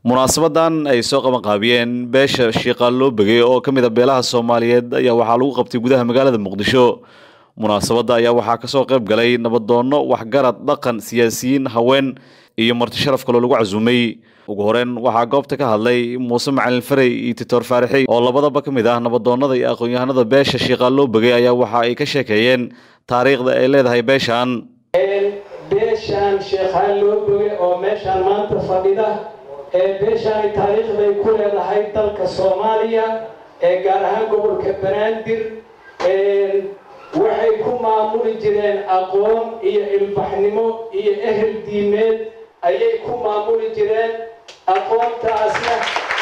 munaasabadan ay soo qabanqaabiyeen beesha shiiqaal loo begay oo ka mid a beelaha soomaaliyeed ayaa waxaa lagu qabtay gudaha magaalada muqdisho munaasabadda ayaa waxaa kasoo qayb galay nabadoonno waxgarad dhaqan siyaasiyiin haween iyo marti sharaf kaloo lagu casuumay ugu horeyn waxaa goobta ka hadlay muuse macalin farey iyo titoor faarixey oo labadaba ka mid ah nabadoonnada iyo aqoon-yahanada beesha shiiqaal loo begay ayaa waxa ay ka sheekeeyeen taariikhda ay leedahay beeshan beeshaan sheekhaan loo bogay oo meeshaan maanta fadhida ee beeshaani taariikhday ku leedahay dalka soomaaliya ee gaar ahaan gobolka banaadir waxay ku maamuli jireen aqoon iyo ilbaxnimo iyo ehel diimeed ayay ku maamuli jireen aqoontaasna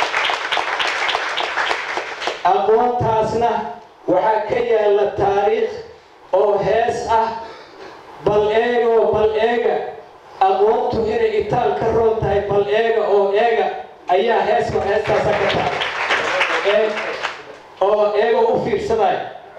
aqoontaasna waxaa ka yaalla taariikh oo hees ah bal eega oo bal eega aqoontu inay itaal ka roon tahay bal eega oo eega ayaa heeska heestaasa ka tahay oo eega u fiirsaday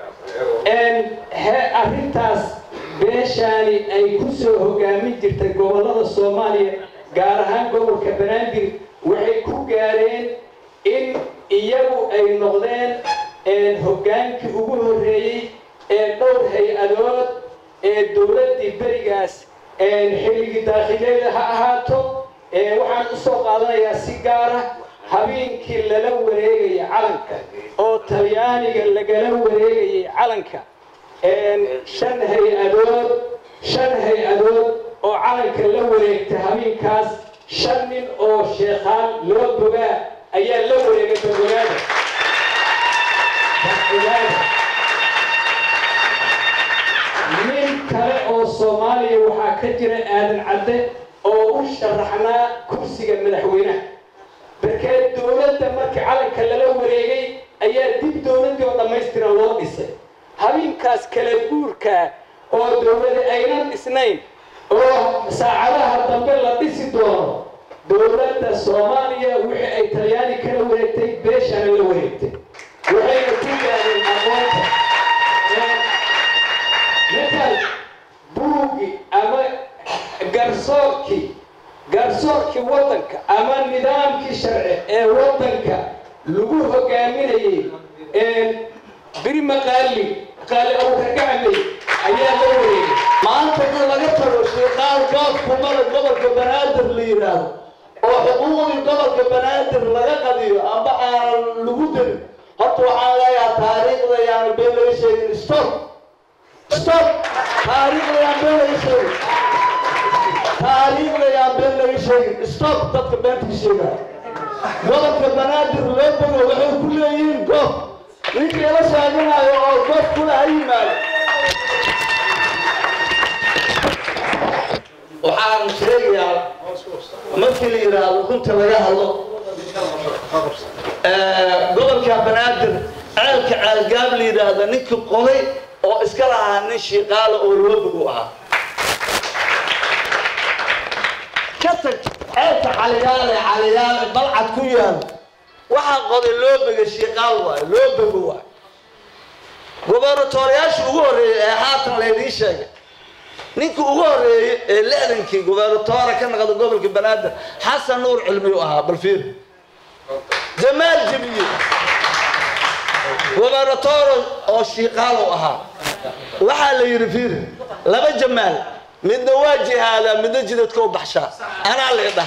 arrintaas beeshaani ay ku soo hogaamin jirtay gobollada soomaaliya gaar ahaan gobolka banaadir waxay ku gaareen in iyagu ay noqdeen hoggaankii ugu horreeyey ee dhowr hay-adood ee dowladdii berigaas xilligii daakhileyda ha ahaato waxaan u soo qaadanayaa si gaara habeenkii lala wareegaya calanka oo talyaaniga lagala wareegayay calanka shan hay-adood shan hay-adood oo calanka la wareegtay habeenkaas shan nin oo sheekhaan loo bogaa ayaa la wareegay balwagaada balwagaada nin kale oo soomaaliya waxaa ka jira aadan cadde oo u sharaxnaa kursiga madaxweynaha markee dowladda markii calanka lala wareegay ayaa dib dowladdii oo dhammaystiran loo dhisay habeenkaas kala guurkaa oo dowlada aynan dhisnayn oo saacadaha dambe la dhisi doono dowladda soomaaliya wixii ay talyaani kala wareegtay beeshana la wareegtay waxayna ku gaadeen aqoonta mataal buugi ama garsoorkii garsoorkii waddanka ama nidaamkii sharci ee waddanka lagu hogaaminayay birima qaali qaali awragacmay ayaa la wareegay maanta in laga tago shiiqaal goobkumada gobolka banaadir la yidhaahdo oo xuquuqdii gobolka banaadir laga qadiyo amba aan lagu darin horta waxaan leeyahaa taariikhda yaana been laga sheegin stop stop taariikhda yaan been laga sheegin taariikhda yaan been laga sheegin stop dadka beenta ka sheegaya gobolka banaadir loo bogo waxay ku leeyihiin goob ninkii la sheeganayo oo goob kula ha yimaado waxaan sheegayaa markii la yidhaahdo runta laga hadlo gobolka banaadir ceelka ceelgaab la yidhaahda ninkii qoday oo iska lahaa nin shiiqaala oo loobogu ahaa ka tag ceelka caliyaale caliyaale balcad ku yaal waxaa qoday loobega shiiqaal waayo loobogo waayo gobernatoriyaashii ugu horreeyey ee haatan laydiin sheegay ninkii ugu horreeyey ee lixdankii gobernatoora ka naqda gobolka banaadir xasan nuur cilmiyu ahaa balfiir jamaal jabiye gobernatoro oo shiiqaalow ahaa waxaa la yidhi fiir laba jamaal midna waa jihaadaa midna jidadka u baxshaa anaa leedhah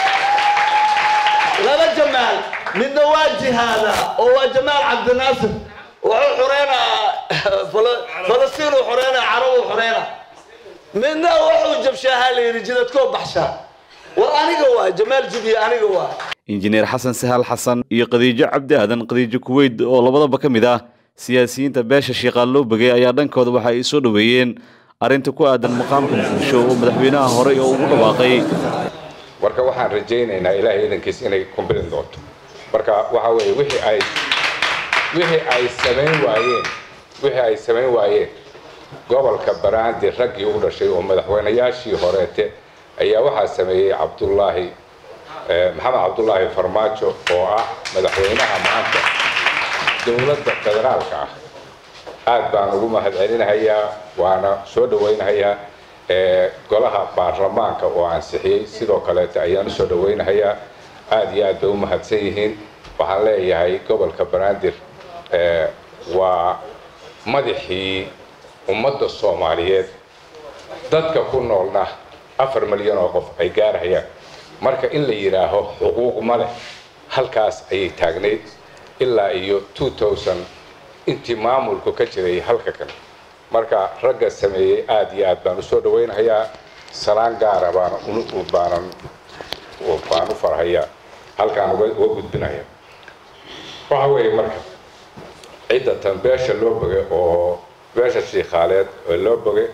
laba jamaal midna waa jihaadaa oo waa jamaal cabdinaasir wuxuu xureynaa falastiin uu xureynaa carab uu xureynaa midna wuxuu jabshaahaa la yidhi jidadkoo baxshaa war aniga waa jamaal jibiye aniga waa injineer xasan sahaal xasan iyo khadiijo cabdi aadan khadiijo kuweyd oo labadaba ka mid ah siyaasiyiinta beesha shiiqaal loo begay ayaa dhankooda waxa ay soo dhoweeyeen arrinta ku aadan maqaamka muqdisho oo madaxweynaha horey oo ugu dhawaaqay marka waxaan rajaynaynaa ilaahay idankiis inay kumbilin doonto marka waxa weeye wixii ay wixii ay samayn waayeen wixii ay samayn waayeen gobolka banaadir raggii u dhashay oo madaxweynayaashii horeete ayaa waxaa sameeyey cabdullaahi maxamed cabdullaahi farmaajo oo ah madaxweynaha maanta dowladda federaalka ah aad baan ugu mahadcelinahayaa waana soo dhawaynahayaa golaha baarlamaanka oo ansixiyey sidoo kaleeta ayaan usoo dhawaynahayaa aada iyo aad bay u mahadsan yihiin waxaan leeyahay gobolka banaadir waa madaxii ummadda soomaaliyeed dadka ku noolna afar milyan oo qof ay gaarhayaan marka in la yidhaaho xuquuq ma leh halkaas ayay taagnayd ilaa iyo two thousand intii maamulku ka jiray halka kale marka ragga sameeyey aada iyo aad baan usoo dhawaynahayaa salaan gaara baana baanan baan u farhayaa halkaan uga gudbinaya waxa weeye marka cidda tan beesha loo bogay oo beesha shiikhaaleed oo loo bogay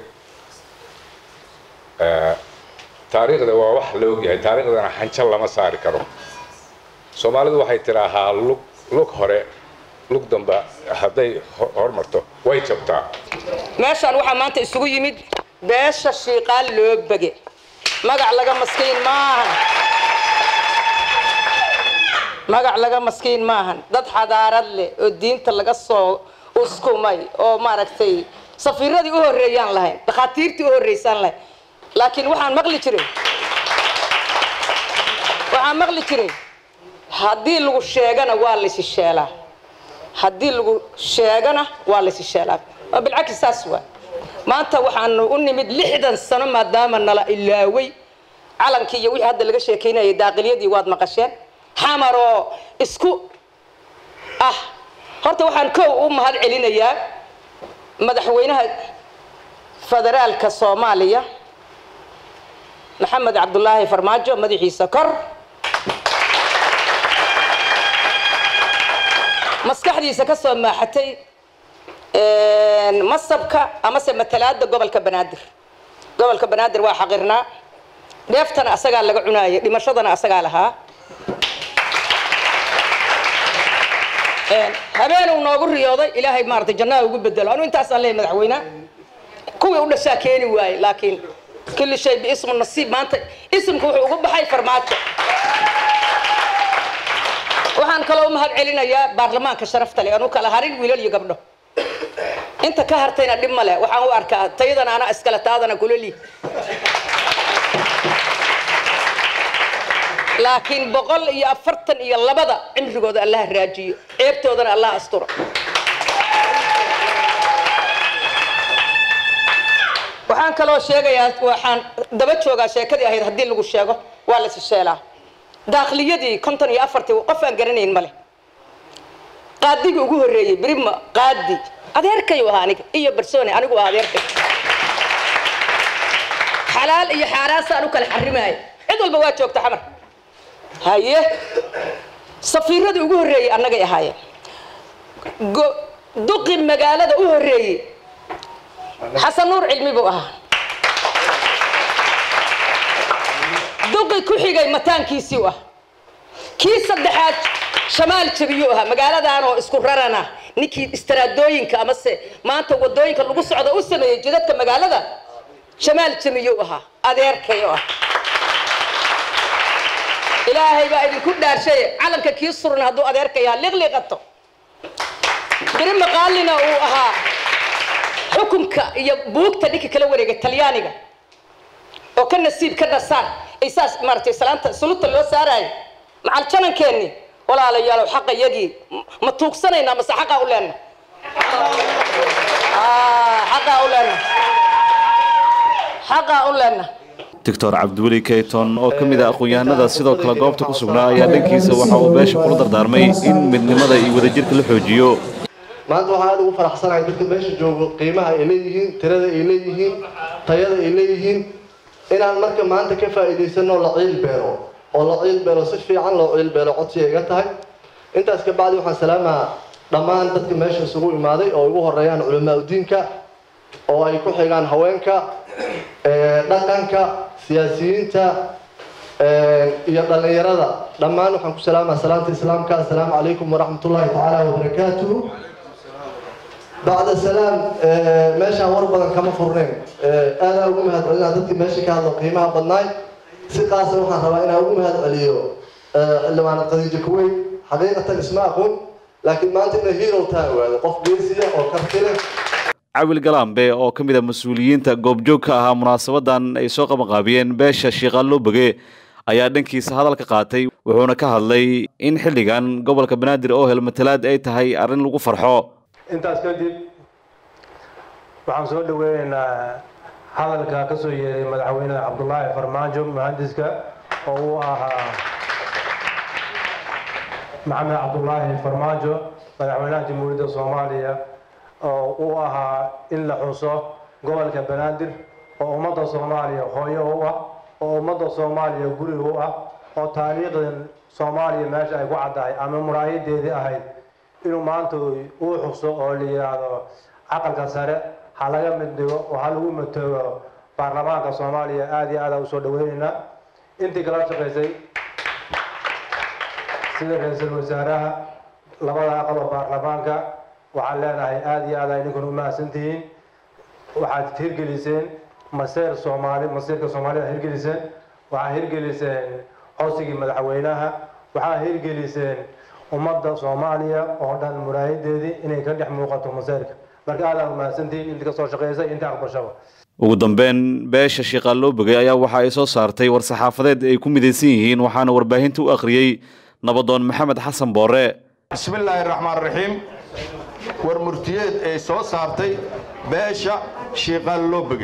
taariikhda waa wax la ogyahay taariikhdana xanjo lama saari karo soomaalidu waxay tidaahaa lug lug hore lug damba hadday hormarto way jabtaa meeshaan waxaa maanta isugu yimid beesha shiiqaal loo bege magac laga maskiin maahan magac laga maskiin maahan dad xadaarad leh oo diinta laga soo uskumay oo maaragtay safiiradii u horreeyaan lahayn dhakhaatiirtii u horreysaan lahayn laakiin waxaan maqli jiray waxaan maqli jiray haddii lagu sheegana waa laysi sheelaa haddii lagu sheegana waa laysi sheelaa waa bilcagsi saas waa maanta waxaanu u nimid lixdan sano maadaama nala ilaaway calankii iyo wixii hadda laga sheekaynayay daaqiliyadii waad maqasheen xamaroo isku ah horta waxaan kow u mahad celinayaa madaxweynaha federaalka soomaaliya maxamed cabdulaahi farmaajo madaxiisa kor maskaxdiisa ka soo maaxatay masabka amase matalaada gobolka banaadir gobolka banaadir waa xaqirnaa dheeftana asagaa laga cunaayay dhimashadana asagaa lahaa habeen uu noogu riyooday ilaahay maaragtay jannaha ugu bedelo anu intaasaan leeyahay madaxweyne kuwii u dhashaa keeni waaye laakiin kulli shay biismu nasiib maanta ismku wuxuu ugu baxay farmaajo waxaan kaloo u mahad celinayaa baarlamaanka sharafta leh anu kala harin wiilal iyo gabdho inta ka hartayna dhib male waxaan u arkaa tayadana ana iskale taadana kulali laakiin boqol iyo afartan iyo labada cimrigooda allah raajiyo ceebtoodana allah asturo waxaan kaloo sheegayaa waxaan daba joogaa sheekadii ahayd haddii lagu sheego waa lasi sheelaa daakliyadii konton iyo afartii qof aan garanayn male qaadigii ugu horreeyey birima qaadi adeerkayu ahaa aniga iyo barsone anigu ah adeerkay xalaal iyo xaaraasaan u kala xarimaaya cid walba waa joogta xamar haye safiiradii ugu horreeyey annagay ahaayeen duqi magaalada u horreeyey xasan nuur cilmi buu ahaa duqi ku xigay mataankiisii u ah kii saddexaad shamaal jabiyuu ahaa magaaladan oo isku rarana ninkii istaraadooyinka amase maanta wadooyinka lagu socdo u sameeyey jidadka magaalada shamaal jamiyuu ahaa adeerkay oo ah ilaahay baa idinku dhaarshay calanka kii suran hadduu adeerkay ahaa liqliqato biri maqaalina uu ahaa xukunka iyo buugta ninka kala wareegay talyaaniga oo ka nasiib ka nasaan ay saas maaragtay salaanta suluta loo saaraayo macal janankeenni walaalayaalow xaqa yagii ma tuugsanaynaa mase xaqaa u leenna xaqaa u leenna xaqaa u leenna doctor cabdiweli keyton oo ka mid ah aqoon-yahanada sidoo kale goobta ku sugnaa ayaa dhankiisa waxa uu beesha kula dardaarmay in midnimada iyo wadajirka la xoojiyo maanta waxaan aada ugu faraxsanahay dadka meesha joogo qiimaha ay leeyihiin tirada ay leeyihiin tayada ay leeyihiin inaan marka maanta ka faa'iidaysano la ciil beero oo la ciil beero si fiican loo ciil beero codsiga iga tahay intaas ka bacdi waxaan salaamaa dhammaan dadka meesha isugu imaaday oo ugu horeeyaan culamaa udiinka oo ay ku xigaan haweenka dhaqanka siyaasiyiinta iyo dhallinyarada dhammaan waxaan ku salaamaa salaanta islaamka assalaamu calaykum waraxmat ullaahi tacaala wabarakaatuhu bacda salaam meeshaan war badan kama furnayn aadaa ugu mahad celinaa dadkii meesha ka hadlo qiimaha badnaay si qaasa waxaan rabaa inaan ugu mahad celiyo xildhibaana khadiijo kuweyn xaqiiqatan isma aqoon laakiin maanta ina hero taa ogaado qof geesiya oo karti leh cawil galambe oo ka mid a mas-uuliyiinta goobjoog ka ahaa munaasabadan ay soo qabanqaabiyeen beesha shiiqaan loo boge ayaa dhankiisa hadal ka qaatay wuxuuna ka hadlay in xilligan gobolka banaadir oo hel matalaad ay tahay arrin lagu farxo intaas kadib waxaan soo dhaweynaynaa hadalka ka soo yeeray madaxweyne cabdulaahi farmaajo muhandiska oo uu ahaa maxamed cabdulaahi farmaajo madaxweynaha jamhuuriyadda soomaaliya oo uu ahaa in la xuso gobolka banaadir oo ummadda soomaaliya hooyo u ah oo ummadda soomaaliya guriga u ah oo taariikhdan soomaaliya meesha ay ku caddahay ama muraayadeedii ahayd inuu maanta uu xuso oo la yidhaahdo caqalka sare ha laga mid dhigo oo ha lagu matoogo baarlamaanka soomaaliya aada iyo aada usoo dhaweyneynaa intii kala shaqaysay sida ra-iisul wasaaraha labada aqal oo baarlamaanka waxaan leenahay aada iyo aad ay ninkun u mahadsantihiin waxaad hirgeliseen maseer soomaali masiirka soomaalida hirgeliseen waxaad hirgeliseen codsigii madaxweynaha waxaad hirgeliseen ummadda soomaaliya oo dhan muraayadeedii inay ka dhex muuqato maseerka marka aad aad u mahadsantihiin intii kasoo shaqaysay intii aqbashaba ugu dambeyn beesha shiiqaalloo bogay ayaa waxa ay soo saartay war-saxaafadeed ay ku midaysan yihiin waxaana warbaahinta u akhriyey nabadoon maxamed xasan boore bismillaahi raxmaan raxiim war murtiyeed ay soo saartay beesha shiiqaalloo boge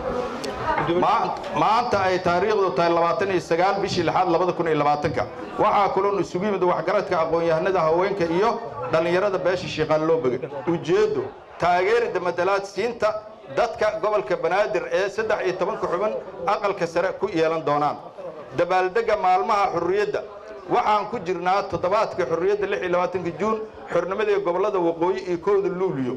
maanta ay taariikhdu tahay labaatan iyo sagaal bishii lixaad labada kun iyo labaatanka waxaa kulan isugu yimid waxgaradka aqoon-yahanada haweenka iyo dhallinyarada beesha shiiqaalloo boge ujeeddo taageerida matalaad siinta dadka gobolka banaadir ee saddex iyo tobanka xubin aqalka sare ku yeelan doonaan dabaaldegga maalmaha xurriyadda waxaan ku jirnaa toddobaadka xurriyadda lix iyo labaatanka juun xornimadii gobollada waqooyi iyo kowda luuliyo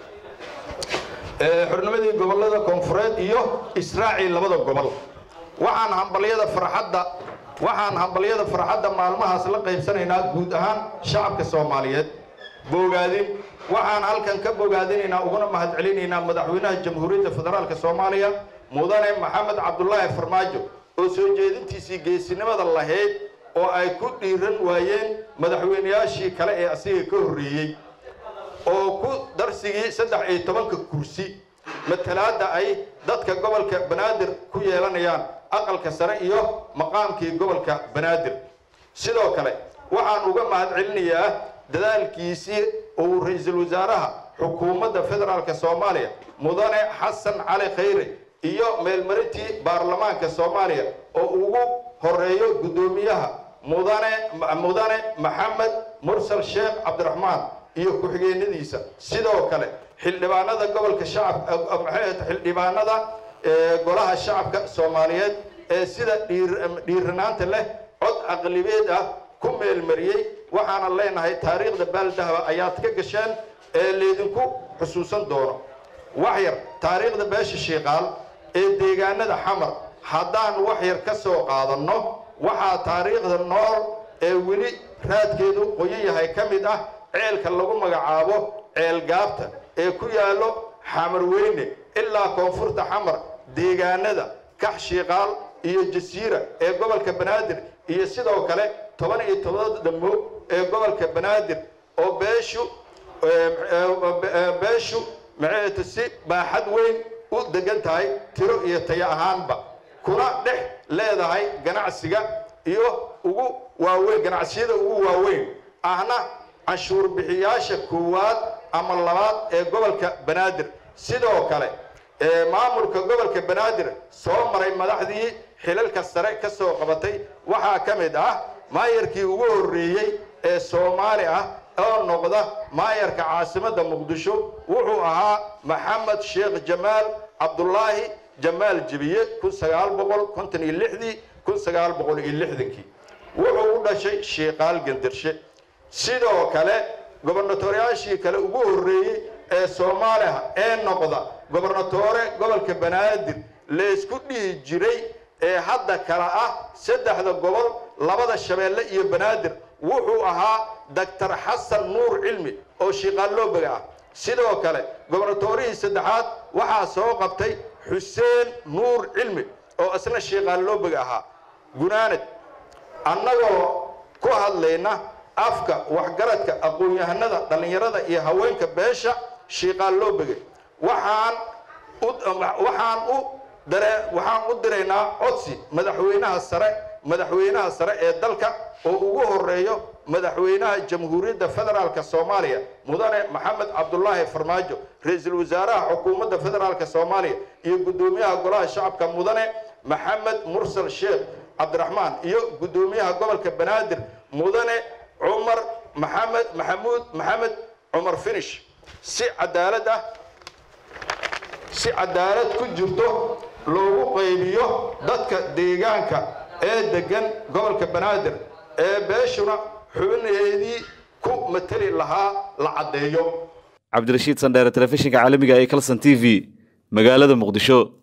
xornimadii gobollada koonfureed iyo israaci labada gobol waxaan hambalyada farxadda waxaan hambalyada farxadda maalmahaas la qaybsanaynaa guud ahaan shacabka soomaaliyeed bogaadin waxaan halkan ka bogaadinaynaa uguna mahadcelinaynaa madaxweynaha jamhuuriyadda federaalka soomaaliya mudane maxamed cabdulaahi farmaajo oo soo jeedintiisii geesinimada lahayd oo ay ku dhiiran waayeen madaxweynayaashii kale ee asiga ka horreeyey oo ku darsigii saddex iyo tobanka kursi matalaadda ay dadka gobolka banaadir ku yeelanayaan aqalka sare iyo maqaamkii gobolka banaadir sidoo kale waxaan uga mahadcelinayaa dadaalkiisii uu ra-iisul wasaaraha xukuumadda federaalka soomaaliya mudane xasan cali khayre iyo meelmarintii baarlamaanka soomaaliya oo ugu horeeyo guddoomiyaha mudane mudane maxamed mursal sheekh cabdiraxmaan iyo ku-xigeenadiisa sidoo kale xildhibaanada gobolka shacab xildhibaanada golaha shacabka soomaaliyeed ee sida dhiiranaanta leh cod aqlibeed ah ku meelmariyey waxaana leenahay taariikhda baaldahaba ayaad ka gasheen ee laydinku xusuusan doono waxyar taariikhda beesha shiiqaal ee deegaanada xamar haddaan waxyar ka soo qaadanno waxaa taariikhda nool ee weli raadkeedu qoyan yahay ka mid ah ceelka lagu magacaabo ceel gaabta ee ku yaallo xamar weyne ilaa koonfurta xamar deegaanada kax shiiqaal iyo jasiira ee gobolka banaadir iyo sidoo kale toban iyo tobada dhammo ee gobolka banaadir oo beeshu beeshu maxeetu si baaxad weyn u degan tahay tiro iyo tayo ahaanba kuna dhex leedahay ganacsiga iyo ugu waaweyn ganacsiyada ugu waaweyn ahna canshuur bixiyaasha koowaad ama labaad ee gobolka banaadir sidoo kale maamulka gobolka banaadir soo maray madaxdii xilalka sare ka soo qabatay waxaa ka mid ah maayarkii ugu horreeyey ee soomaali ah oo noqda maayarka caasimadda muqdisho wuxuu ahaa maxamed sheekh jamaal cabdulaahi jamaal jebiye kun sagaal boqol konton iyo lixdii kun sagaal boqol iyo lixdankii wuxuu u dhashay shiiqaal gendarshe sidoo kale gobernatooryaashii kale ugu horreeyey ee soomaaliha ee noqda gobernatoore gobolka banaadir laysku dhihi jiray ee hadda kale ah saddexda gobol labada shabeelle iyo banaadir wuxuu ahaa doctor xasan nuur cilmi oo shiiqaalloobaga ah sidoo kale gobernatoorihii saddexaad waxaa soo qabtay xuseen nuur cilmi oo isna shiiqaalloobaga ahaa gunaanad annagoo ku hadlayna afka waxgaradka aqoon-yahanada dhallinyarada iyo haweenka beesha shiiqaalloobaga waxaan waxaan u dare waxaan u diraynaa codsi madaxweynaha sare madaxweynaha sare ee dalka oo ugu horeeyo madaxweynaha jamhuuriyadda federaalka soomaaliya mudane maxamed cabdulaahi farmaajo ra-iisul wasaaraha xukuumadda federaalka soomaaliya iyo guddoomiyaha golaha shacabka mudane maxamed mursal sheekh cabdiraxmaan iyo guddoomiyaha gobolka banaadir mudane cumar maxamed maxamuud maxamed cumar finish si cadaalad ah si cadaalad ku jirto loogu qaybiyo dadka deegaanka ee degan gobolka banaadir ee beeshuna xubnaheedii ku mateli lahaa la caddeeyo cabdirashiid sandheere telefishinka caalamiga ee kalson t v magaalada muqdisho